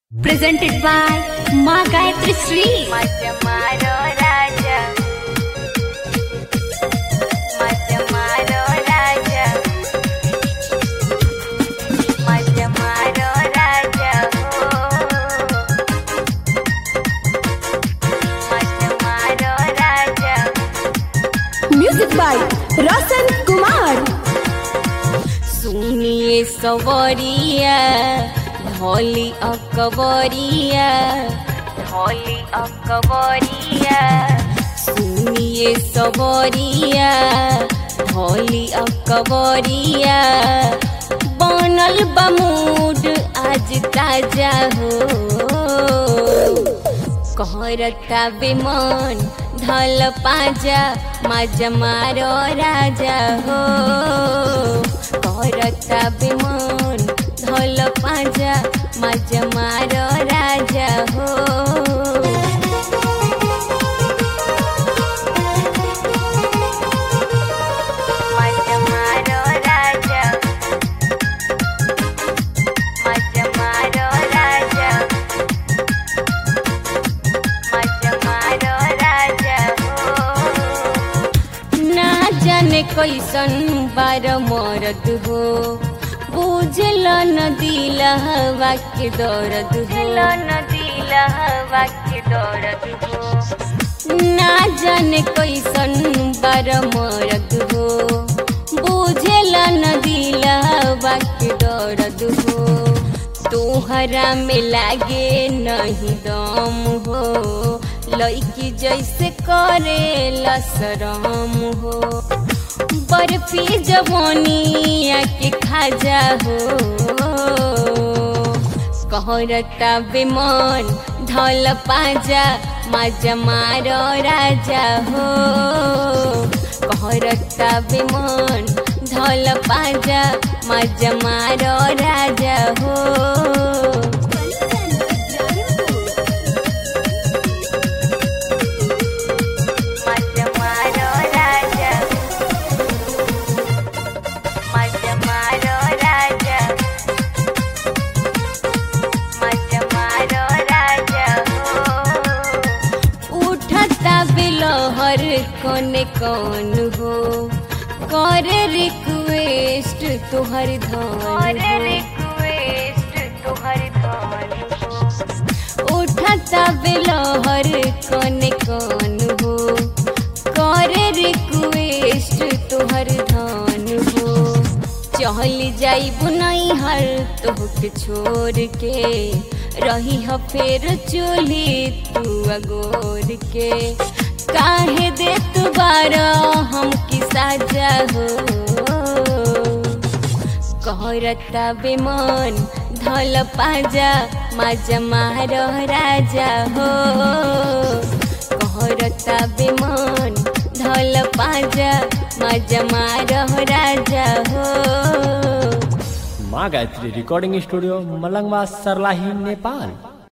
presented by Ma Gayatri Sri. Macamaro Raja Macamaro Raja Macamaro Raja Macamaro Raja music by Roshan Kumar सुनिए सवरिया ढोली अकबरिया ढोली अकबरिया सुनिए सवरिया ढोली अकबरिया बनल बमूड आज ताजा हो कहरता बेमन ढल पाजा माजा मारो राजा हो कहरता बेमन ढल पाजा माजा मारो राजा हो माजा मारो राजा माजा मारो राजा मारो राजा हो ना जाने कैसन बार मरद हो बुझल न दिल हवा के दर्द हो न दिल हवा के दर्द हो ना जाने कैसन बार मरद हो बुझल न दिल हवा के दर्द हो तोहरा में लागे नहीं दम हो लड़की जैसे करे लसरम हो बर्फी जवानिया के खाजा हो कहरता बेमन ढल पाजा माजा मारो राजा हो कहरता बेमन ढल पाजा माजा मारो राजा हो माजा मारो राजा माजा मारो राजा माजा मारो राजा हो उठता बिलहर कोने कौन हो कर रिक्वेस्ट तुहर धन रिक्वेस्ट तुहर धन उठता बिलहर कोने कौन हो कर रिक्वेस्ट तुहर धन हो चल जाई बुनाई हर तोहके छोड़ के रही ह फेर चूल्ही तू अगोर के काहे दे तू बारा हम की साजा हो कहरता बेमन ढल पाजा माजा मारो राजा हो कहरता बेमन ढल पाजा माजा मारो राजा हो माँ गायत्री रिकॉर्डिंग स्टूडियो मलंगवा सरलाही नेपाल